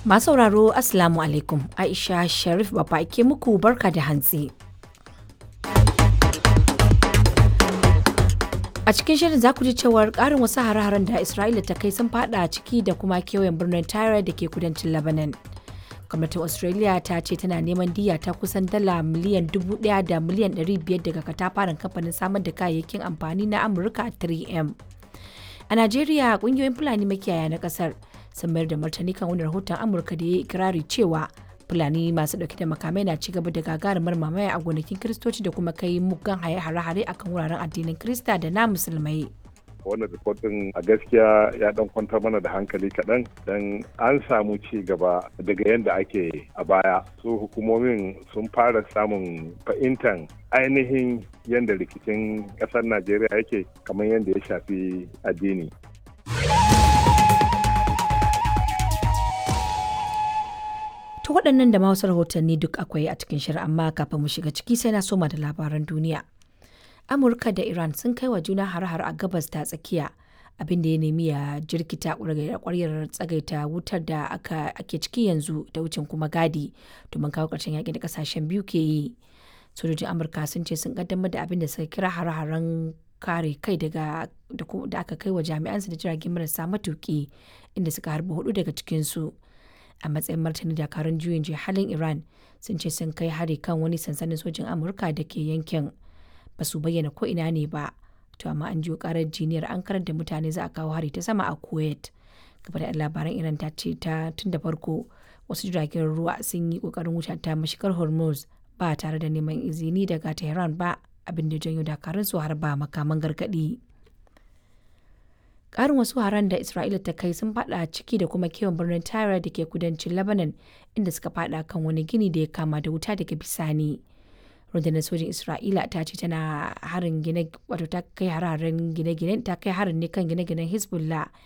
Masu sauraro Assalamu alaikum Aisha Sharif Baba ke muku barka da hantsi. A cikin shirin za ku ji cewar ƙarin wasu hare-haren da Isra'ila ta kai sun fada ciki da kuma kewayen birnin Tyre da ke kudancin Lebanon. Gwamnatin Australia ta ce tana neman diya ta kusan dala miliyan dubu ɗaya da miliyan ɗari biyar daga katafaren kamfanin samar da kayayyakin amfani na Amurka 3M. A Najeriya ƙungiyoyin Fulani makiyaya na ƙasar sun mayar da martani kan wani rahoton Amurka da ya yi ikirari cewa Fulani masu ɗauke da makamai na cigaba da gagarumar mamaya a gonakin Kiristoci da kuma kai muggan hare-hare akan wuraren addinin Kirista da na Musulmai. wannan rikotin a gaskiya ya dan kwantar mana da hankali kaɗan don an samu ci gaba daga yadda ake a baya su hukumomin sun fara samun fahimtar ainihin yadda rikicin ƙasar najeriya yake kamar yadda ya shafi addini To waɗannan da ma wasu rahotanni duk akwai a cikin shirin amma kafin mu shiga ciki sai na soma da labaran duniya. Amurka da Iran sun kai wa juna har-har a gabas ta tsakiya abin da ya nemi ya jirkita ƙwaryar tsagaita wutar da ake ciki yanzu da wucin kuma gadi domin kawo ƙarshen yaƙi da ƙasashen biyu ke yi. Sojojin Amurka sun ce sun kaddamar da abin da suka kira har-haren kare kai daga da aka kai wa jami'ansu da jiragen marasa matuƙi inda suka harbi hudu daga cikinsu. a matsayin martani dakarun juyin halin iran sun ce sun kai hari kan wani sansanin sojin amurka da ke yankin ba su bayyana ko ina ne ba to amma an jiyo karar jiniyar an karar da mutane za a kawo hari ta sama a kuwait gaba da labaran iran ta ce ta tun da farko wasu jiragen ruwa sun yi kokarin wuce ta mashigar hormuz ba tare da neman izini daga tehran ba abin da janyo dakarun su har ba makaman gargadi Ƙarin wasu haran da Isra'ila ta kai sun fada ciki da kuma kewan birnin Tyre da ke kudancin Lebanon inda suka fada kan wani gini da ya kama da wuta daga bisani. Rundunar sojin Isra'ila ta ce tana harin gine wato ta kai hararen gine-gine ta kai harin ne kan gine-ginen Hezbollah